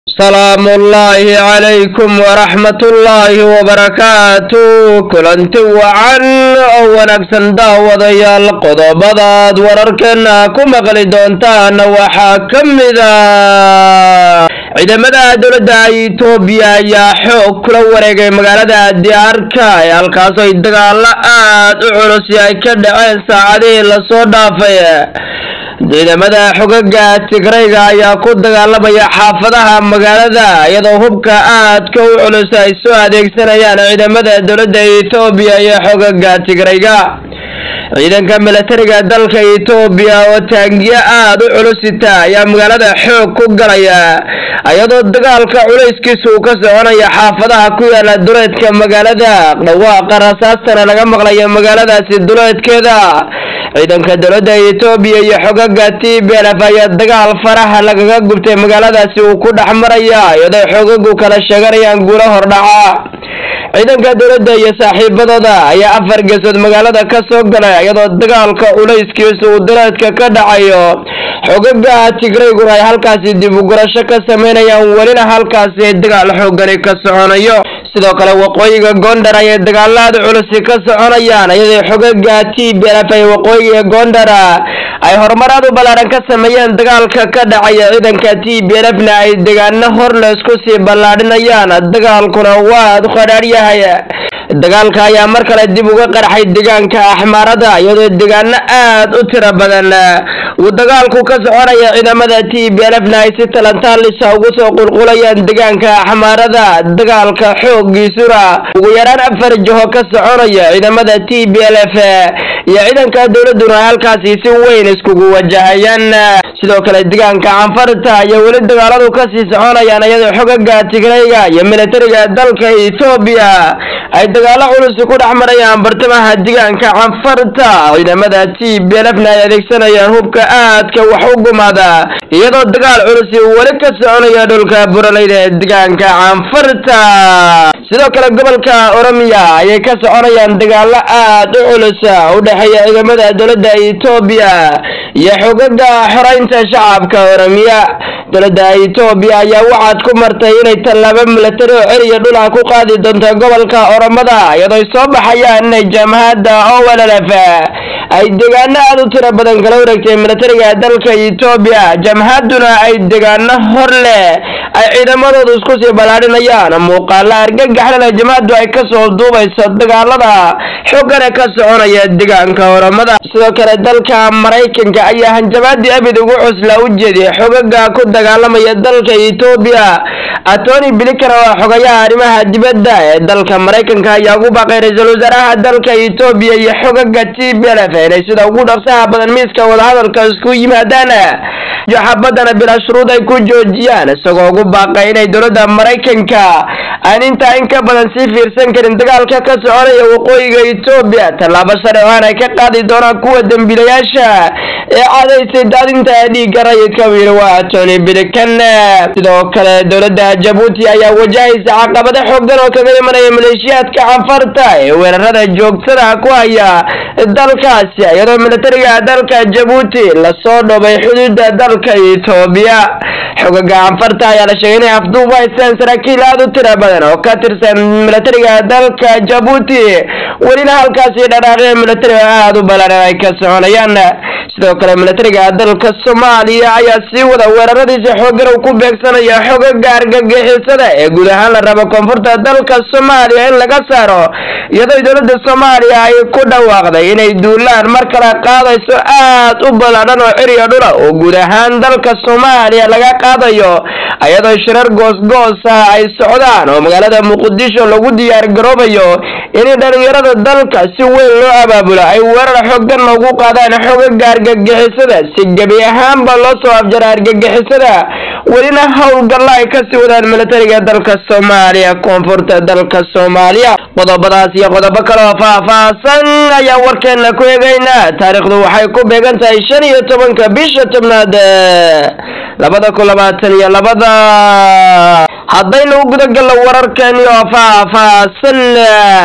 salaamu ullaahi calaykum waraxmatullaahi wabarakaatu kulanti wacan oo wanaagsan daawadayaal qodobadaad wararkeena ku maqli doontaan waxaa ka mida ciidamada dowladda itoobiya ayaa xoog kula wareegay magaalada diyaarka ee halkaasoo ay dagaalo aad u culusi ay ka dhaceen saacadihii lasoo dhaafay ciidamada xogaga tigrayga ayaa ku dagaalamaya xaafadaha magaalada iyadoo hubka aadka u culus ay soo adeegsanayaan ciidamada dowladda etoobiya iyo xogaga tigrayga ciidanka milatariga dalka etoobiya oo taangiyo aada u culusita ayaa magaalada xoog ku galaya iyadoo dagaalka culayskiisa uu ka soconaya xaafadaha ku yaala duleedka magaalada dhawaaqa rasaastana laga maqlayo magaaladaasi duleedkeeda ciidanka dowladda etoobiya iyo xogaga t b lf ayaa dagaal faraha lagaga gubtay magaaladaasi uu ku dhex maraya iyadoo xogagu kala sheeganayaan guulo hordhaca ciidanka dowladda iyo saaxiibadooda ayaa afar geesood magaalada ka soo galay iyadoo dagaalka culayskiisa uu duleedka ka dhacayo xogaga tigrayguna ay halkaasi dib u gurasho ka sameynayaan welina halkaasi dagaal xoogani ka soconayo sidoo kale waqooyiga gondar ayay dagaalaada culusi ka soconayaan iyadoo xogaga t b lf ay waqooyiga gondara ay horumarad u ballaaran ka sameeyeen dagaalka ka dhacaya ciidanka t b lfna ay deegaano hor leysku sii ballaadhinayaan dagaalkuna waa qadhaadh yahay dagaalka ayaa mar kale dib uga qarxay deegaanka axmaarada iyadoo deegaano aad u tiro badan uu dagaalku ka soconaya ciidamada t b lfna ay si talantaalisa ugu soo qulqulayaan deegaanka axmaarada dagaalka xoogiisuna ugu yaraan afar jiho ka soconaya ciidamada t b lf iyo ciidanka dowladuna halkaasi si weyn iskugu wajahayaan sidoo kale deegaanka canfarta iyo weli dagaaladu kasii soconayaan iyadoo xogaga tigrayga iyo militariga dalka etoobiya ay dagaalo culusi ku dhex marayaan bartamaha deegaanka canfarta ciidamada t b lfna ay adeegsanayaan hubka aadka wax u gumaada iyadoo dagaal culusi weli ka soconaya dhulka buraleyda ee deegaanka canfarta sidoo kale gobolka oromiya ayay ka soconayaan dagaalo aad u culus u dhexeeya ciidamada dowladda etoobiya iyo xogaga xoreynta shacabka oromiya dowladda etoobiya ayaa waxaad ku martay inay tallaabo milatari oo celiya dhulaha ku qaadi doonto gobolka oromada iyadoo soo baxayaan inay jaamahadda owllf ay deegaano aada u tiro badan kala wareegtay milatariga dalka etoobiya jamhadduna ay deegaano hor leh ay ciidamadoodu isku sii ballaadhinayaan muuqaala argagaxlana jamhaddu ay kasoo duubayso dagaalada xoogana ka soconaya deegaanka oromada sidoo kale dalka maraykanka ayaa hanjabaadii abid ugu cusla u jeediyay xogaga ku dagaalamaya dalka etoobiya atony blinkan oo xogayaha arrimaha dibadda ee dalka maraykanka ayaa ugu baaqay ra-iisul wasaaraha dalka etoobiya iyo xogaga t b lf inay sida ugu dhaqsaha badan miiska wadahadalka isku yimaadaan iyo xabadana bilaa shuruud ay ku joojiyaan isagoo ugu baaqay inay dowladda maraykanka aan intaa in ka badan sii fiirsan karin dagaalka ka soconaya waqooyiga etoobiya tallaabo sare oo aan ay ka qaadi doonaan kuwa dembiilayaasha ee cadaysay daadinta dhiigga rayidka wiil waa tony blinkan sidoo kale dowladda jabuuti ayaa wajahaysa caqabado xoogan oo kaga imanaya maleeshiyaadka canfarta ee weerarada joogtada ku haya dalkaasi iyadoo militariga dalka jabuuti lasoo dhobay xuduuda dalka etoobiya xogaga canfarta ayaa la sheegay inay afduub haystaan saraakiil aada u tiro badan oo ka tirsan militariga dalka jabuuti welina halkaasi dhaqaaqya militariga aada u ballaaran ay ka soconayaan sidoo kale militariga dalka soomaaliya ayaa sii wada weeraradiisa xoogan uu ku beegsanaya xogaga argagixisada ee guud ahaan la rabo koonfurta dalka soomaaliya in laga saaro iyadoo dowladda soomaaliya ay ku dhawaaqday inay duulaan mar kale qaadayso aad u ballaadhan oo ciriya dhula oo guud ahaan dalka soomaaliya laga qaadayo iyadoo shirar goosgoosa ay socdaan oo magaalada muqdisho lagu diyaar garoobayo in dhalinyarada dalka si weyn loo abaabulo ay weerar xoogan loogu qaadaan xogaga argagixisada si gebi ahaanba loo soo afjara argagixisada welina howlgalla ay kasii wadaan militariga dalka soomaaliya koonfurta dalka soomaaliya qodobadaas iyo qodobo kale oo faah-faahsan ayaa warkeena ku eegaynaa taariikhdu waxay ku beegan tahay shan iyo tobanka bisha tobnaad labada kun labaatan iyo labada haddaynu u gudagalno wararkeeni oo faah-faahsan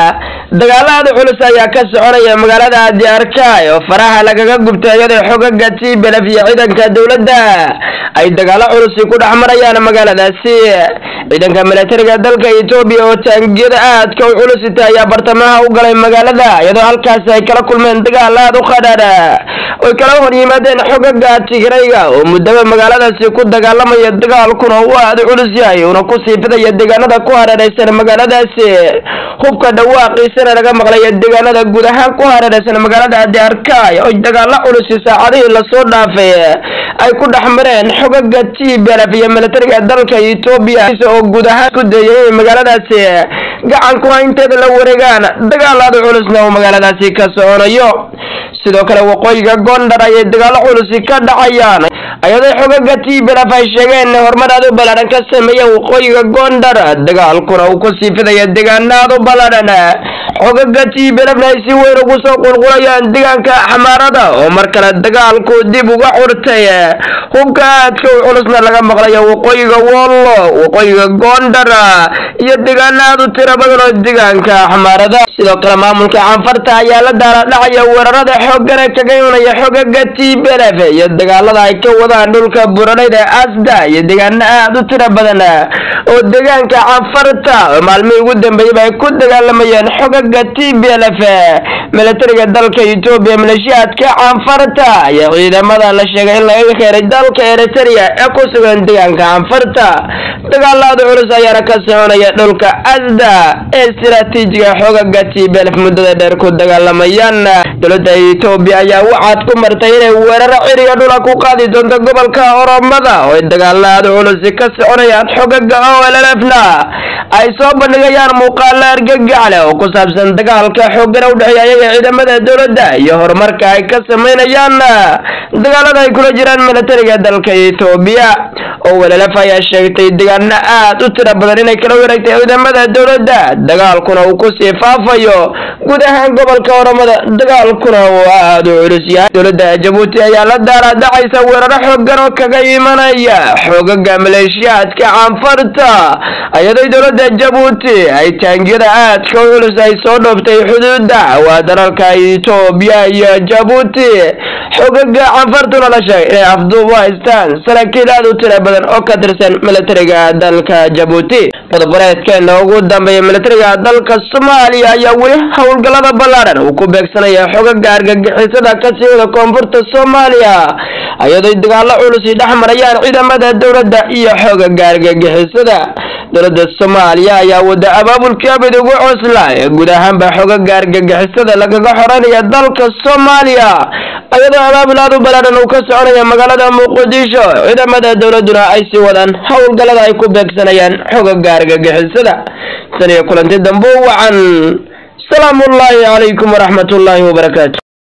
dagaalada culus ayaa ka soconaya magaalada diyaarkaay oo faraha lagaga gubtay iyadoo xogaga tblf iyo ciidanka dowladda ay dagaalo culusi ku dhex marayaan magaaladaasi ciidanka milatariga dalka etoobiya oo taangiyada aadka u culusita ayaa bartamaha u galay magaalada iyadoo halkaasi ay kala kulmeen dagaal aad u qadhaadha oy kala hor yimaadeen xogaga tigrayga oo muddaba magaaladaasi ku dagaalamaya dagaalkuna uu aad u culus yahay uuna ku sii fidaya deegaanada ku hareeraysan magaaladaasi hubka dhawaaqiisana laga maqlaya deegaanada guud ahaan ku hareeraysan magaalada diyaarkaay oo dagaalo culusi saacadihii lasoo dhaafay ay ku dhex mareen xogaga tblf iyo milatariga dalka etoobiya oo guud ahaan ku dayay inay magaaladaasi gacan ku haynteeda la wareegaan dagaalaada culusna uu magaaladaasi ka soconayo sidoo kale waqooyiga gondar ayay dagaalo culusi ka dhacayaan ayadoo xogaga tblf ay sheegeen horumar aad u ballaadhan ka sameeyeen waqooyiga gondar dagaalkuna uu ku sii fidaya deegaana aad u ballaadhan xogaga tblfna ay si weyn ugu soo qulqulayaan deegaanka xamaarada oo mar kale dagaalku dib uga xurtay hubka aadka u culusna laga maqlayo waqooyiga wollo waqooyiga gondar iyo deegaana aad u tiro badan oo deegaanka xamaarada sidoo kale maamulka canfarta ayaa la daaladhacaya weerarada xoogana kaga imanaya xogaga tblf iyo dagaalada ay ka wadaan dhulka buranayda asda iyo deegaana aad u tiro badan oo deegaanka canfarta oo maalmihii ugu dambeeyaba ay ku dagaalamayeen xogaga tblf milatariga dalka etoobiya maleeshiyaadka canfarta iyo ciidamada la sheegay in laga keenay dalka eritrea ee ku sugan deegaanka canfarta dagaalaada culus ayaana ka soconaya dhulka asda ee istiraatiijiga xogaga tblf muddada dheer ku dagaalamayaan dowladda etoobiya ayaa waxaad ku martay inay weeraro ciriga dhula ku qaadi doonto gobolka oromada oo ay dagaalaada culusi ka soconayaan xogaga olelefna ay soo bandhigayaan muuqaalo argagax leh oo ku saabsan dagaalka xoogana udhexeeya ayaga ciidamada dowladda iyo horumarka ay ka sameynayaan dagaalada ay kula jiraan milatariga dalka etoobiya oo welelef ayaa sheegtay deegaano aad u tiro badan inay kala wareegtay ciidamada dowladda dagaalkuna uu kusii faafayo guud ahaan gobolka oromada dagaalkuna uu aad u culus yahay dowladda jabuuti ayaa la daaraadhacaysa weeraro xoogan oo kaga imanaya xoogaga maleeshiyaadka canfarta iyadoo dowladda jabuuti ay taangiyada aadka u culus ay soo dhooftay xuduuda waa dalalka etoobiya iyo jabuuti xoogaga canfartuna la sheegay inay afduub u haystaan saraakiil aad u tiro badan oo ka tirsan milatariga dalka jabuuti qodoboreedkeena ugu dambeeya milatariga dalka soomaaliya ayaa weli howlgallada ballaadhan uu ku beegsanaya xogaga argagixisada kasii wada koonfurta soomaaliya iyadoo dagaalo culusi dhex marayaan ciidamada dowladda iyo xogaga argagixisada dowladda soomaaliya ayaa wada abaabulkii abid ugu cosla ee guud ahaanba xogaga argagixisada lagaga xoranaya dalka soomaaliya iyadoo abaabul aad u ballaadhan uu ka soconaya magaalada muqdisho ciidamada dowladuna ay sii wadaan howlgallada ay ku beegsanayaan xogaga argagixisada tan iyo kulanti dambe wacan salaamu ullaahi calaykum waraxmat ullaahi wabarakaatu